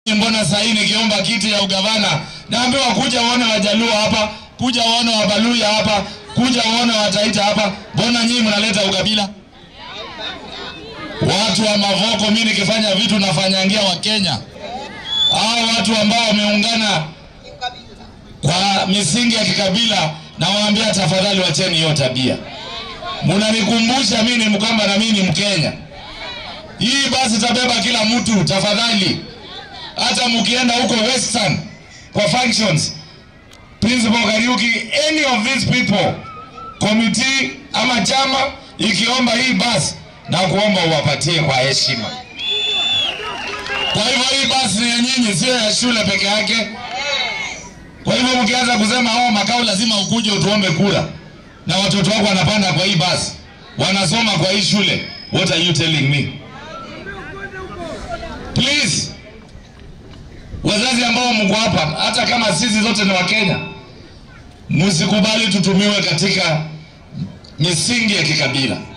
Mbona saa hii nikiomba kiti ya ugavana naambiwa kuja uone Wajaluo hapa, kuja uone Wabaluya hapa, kuja uone Wataita hapa. Mbona nyinyi mnaleta ukabila? Watu wa Mavoko, mimi nikifanya vitu nafanyangia Wakenya. Hao watu ambao wameungana kwa misingi ya kikabila, nawaambia tafadhali, wacheni hiyo tabia. Mnanikumbusha mimi ni Mkamba na mimi ni Mkenya. Hii basi tabeba kila mtu, tafadhali hata mkienda huko Western kwa functions, Principal Kariuki, any of these people, committee ama chama ikiomba hii basi, na kuomba uwapatie kwa heshima. Kwa hivyo hii basi ni ya nyinyi, sio ya shule peke yake. Kwa hivyo mkianza kusema oh, makao lazima ukuje utuombe kura, na watoto wako wanapanda kwa hii basi, wanasoma kwa hii shule, what are you telling me? Please, wazazi ambao mko hapa, hata kama sisi zote ni Wakenya, msikubali tutumiwe katika misingi ya kikabila.